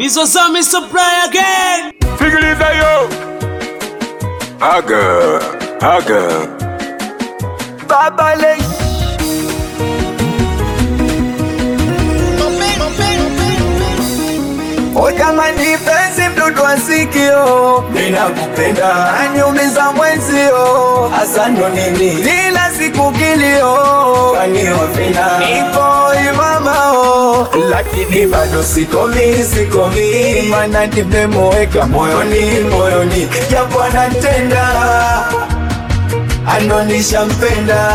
Bizozami supply again. Sikiliza yo. Aga, aga. Baba Lay. O jamani, penzi mdudu wa sikio, ninakupenda aniumiza mwenzio, hasa ndo nini kila siku kilio, kanio vina nipo imamao, lakini bado sikomi, sikomi, mana nimemweka moyoni, moyoni, japo anatenda anonisha mpenda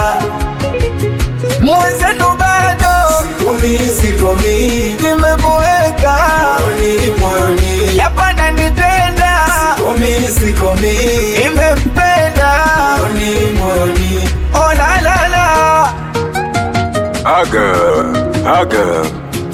mwenzetu bado sikomi, sikomi, nimemweka moyoni, moyoni, yapana nitenda sikomi, sikomi, nimempenda moyoni, moyoni, oh la la la Aga, aga.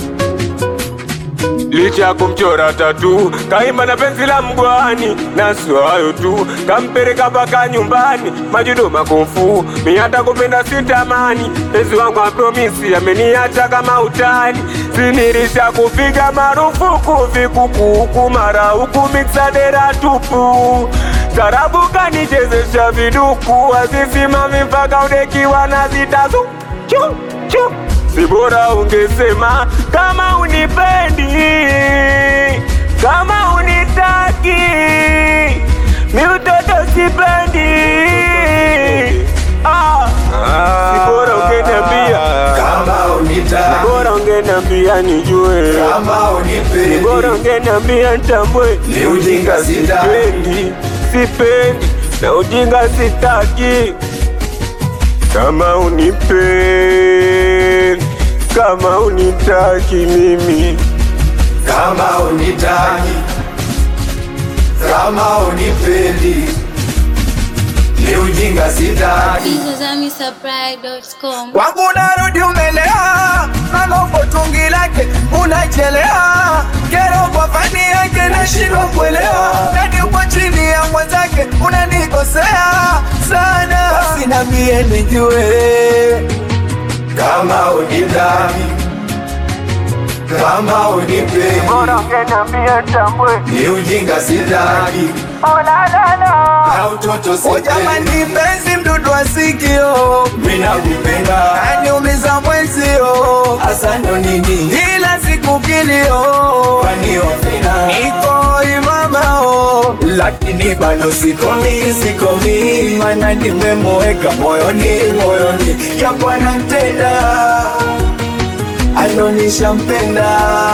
Licha ya kumchora tatu kaimba na penzi la mgwani, na sio hayo tu, kampeleka mpaka nyumbani, majudo makofu, mi hata kupenda sitamani. Penzi wangu apromisi ameniacha kama utani, sinirisha kupiga marufuku vikukuku, mara huku miksadera tupu Tarabu kanichezesha viduku, azisimami mpaka udekiwa na zitazu chu chu si bora ungesema kama unipendi, kama unitaki, mi utoto sipendi. Ah, si bora ungeniambia, kama unitaki bora ungeniambia nijue, kama unipendi bora ungeniambia nitambue. Ni ujinga sitaki. sipendi, sipendi na ujinga sitaki. Kama unipendi, kama unitaki mimi kama unitaki kama unipendi ni ujinga sitaki bizozamisupply.com wangu narudi umelea nalopo tungi lake unachelea kero kwa fani yake nashindwa kuelewa nani uko chini ya mwenzake unanikosea sana basi nambie nijue kama unitaki kama unipendi bora ungeniambia nitambue. ni ujinga sitaki na utoto O jamani, penzi mdudu wa sikio, mina kupenda aniumiza mwenzio, hasa ndo nini ila siku kilio, kwani wapenda niko imamao, lakini bado sikomi, sikomi, mana nimemweka moyoni, moyoni, japo anatenda anonisha mpenda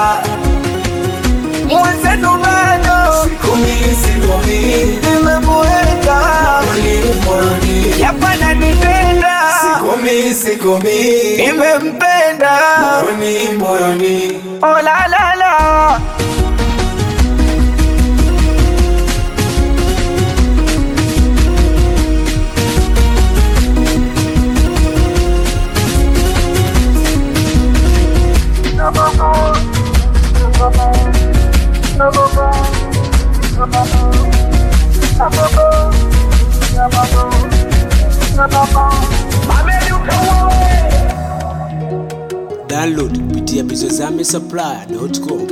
mwenzetu bado sikomi, sikomi, nimemweka moyoni, moyoni, yapana nitenda sikomi, sikomi, nimempenda moyoni, moyoni, oh la la la Download kupitia bizozami supply.com.